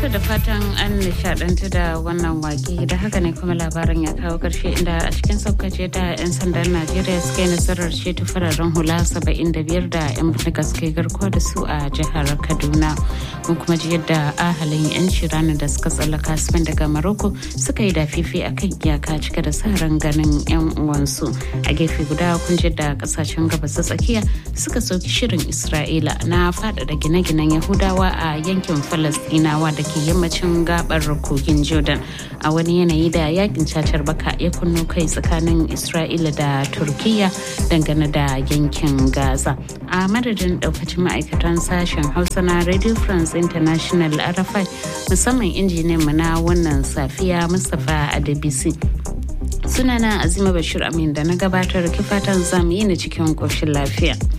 To da fatan an nishadantu da wannan wake da haka ne kuma labarin ya kawo karshe inda a cikin saukace da 'yan sandan Najeriya suka yi nasarar ceto fararen hula 75 da 'yan bindiga suka yi garkuwa da su a jihar Kaduna. Mun kuma ji yadda ahalin 'yan shirana da suka tsallaka Spain daga Morocco suka yi dafifi a kan iyaka cike da sa ran ganin 'yan uwansu. A gefe guda kun ji da kasashen gabas ta tsakiya suka soki shirin Isra'ila na faɗaɗa gine-ginen Yahudawa a yankin Falastinawa da ke yammacin gabar kogin jordan a wani yanayi da yakin cacar baka ya kunno kai tsakanin isra'ila da turkiya dangane da yankin gaza a madadin daukacin ma'aikatan sashen hausa na radio france international arafai musamman injiniyan mu na wannan safiya mustapha adebisi sunana azima bashir amin da na gabatar kifatan zamu yi na cikin koshin lafiya